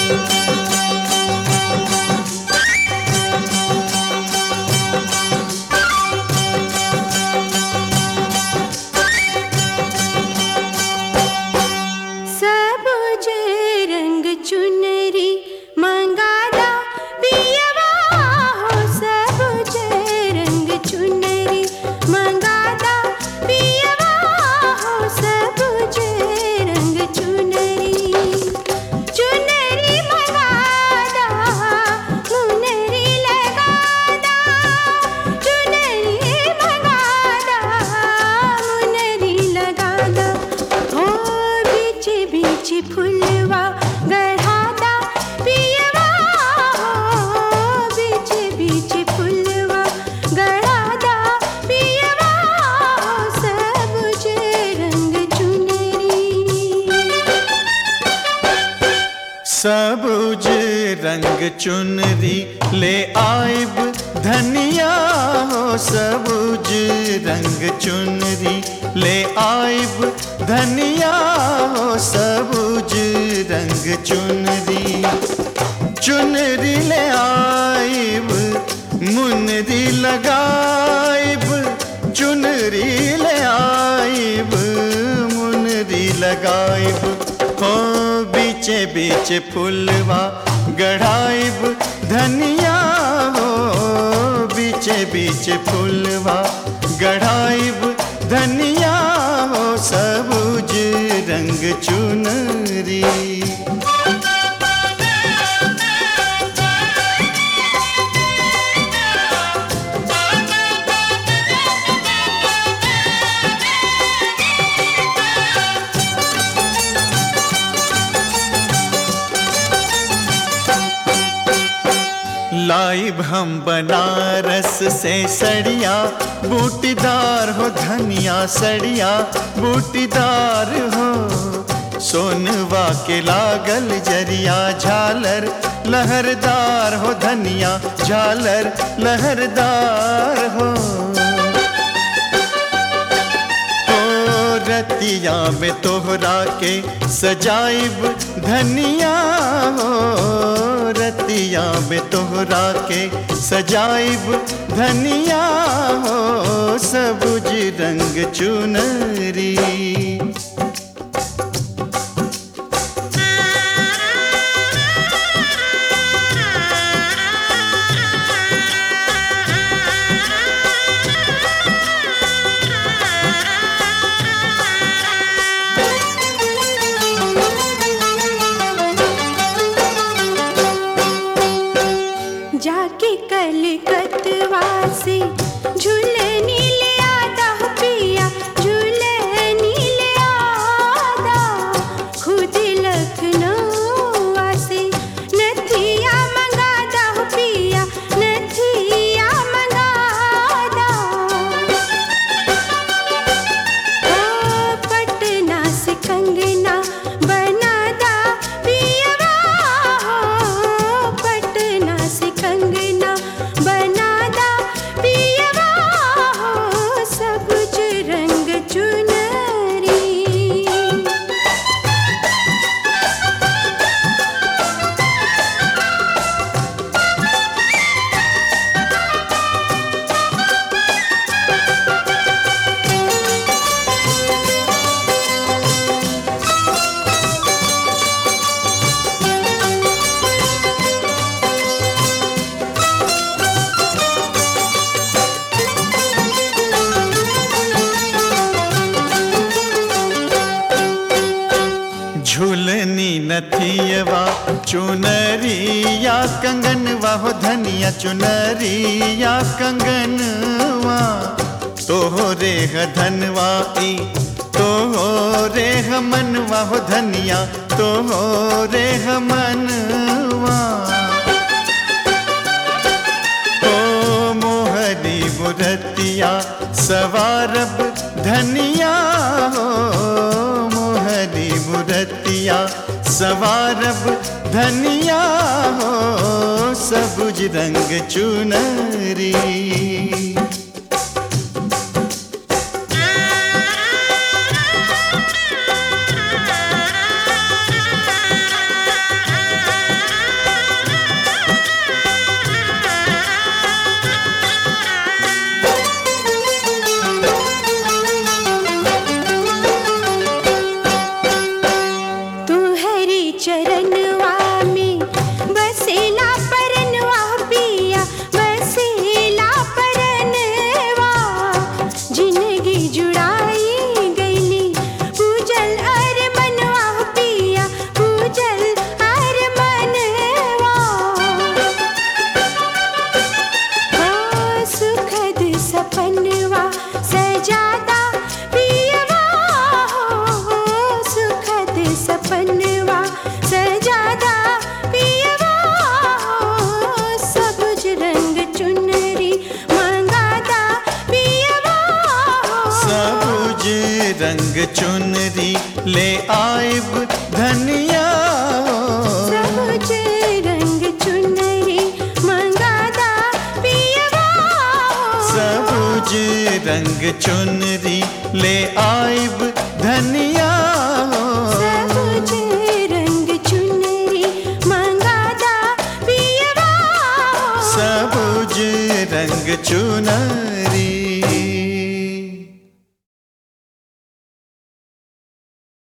सबुज रंग चुनरी मंगादा पियवा हो सबुज रंग चुनरी मंगादा पियवा हो सबुज रंग चुनरी चुनरी मंगादा मुनरी लगादा चुनरी मंगादा मुनरी लगादा हो बीच बीच फुलवा गढ़ादा पियवा हो बीच बीच फुलवा गढ़ादा पियवा हो सबुज रंग चुनरी सबुज रंग चुनरी ले आइब धनिया हो सबुज रंग चुनरी ले आइब धनिया हो सबुज रंग चुनरी चुनरी ले आइब मुनरी लगाइब चुनरी ले आइब मुनरी लगाइब हो बीचे बीचे फुलवा गढ़ाइब धनिया हो बीचे बीचे फुलवा गढ़ाइब धनिया हो सबुज रंग चुनरी लाइब हम बनारस से सड़िया बूटीदार हो धनिया सड़िया बूटीदार हो सोनवा के लागल जरिया झालर लहरदार हो धनिया झालर लहरदार हो ओ रतिया में तोहरा के सजाइब धनिया हो रतिया में तोहरा के सजाइब धनिया हो सबुज रंग चुनरी जाके कलकतवा से झूलनी ले आदा हो पिया झूलनी ले आदा खुद लखनऊ से नथिया मंगादा हो पिया नथिया मंगादा ओ पटना से कंगना बनादा पियवा हो पटना से कंगना बनादा पियवा हो सबुज रंग चुनरी झूलनी नथियवा चुनरिया कंगनवा हो धनिया चुनरिया कंगनवा तोहरे ह धनवा ई तोहरे ह मनवा हो धनिया तोहरे ह मनवा ओ मोहरी मुरतिया सवारब धनिया हो मोहरी मुरतिया सवारब धनिया हो सबुज रंग चुनरी चरनवा में बसेला परनवा पिया बसेला परनवा जिंदगी जुड़ाई गईली पूजल अर मनवा पिया पूजल अर मनवा ओ सुखद सपनवा सजादा पियवा हो सुखद सपनवा सजादा पियवा हो सबुज रंग चुनरी मंगादा पियवा हो सबुज रंग चुनरी ले आइब धनिया सबुज रंग चुनरी मंगादा पियवा हो सबुज रंग चुनरी ले आइब धनिया सबुज रंग चुनरी मंगादा पियवा हो सबुज रंग चुनरी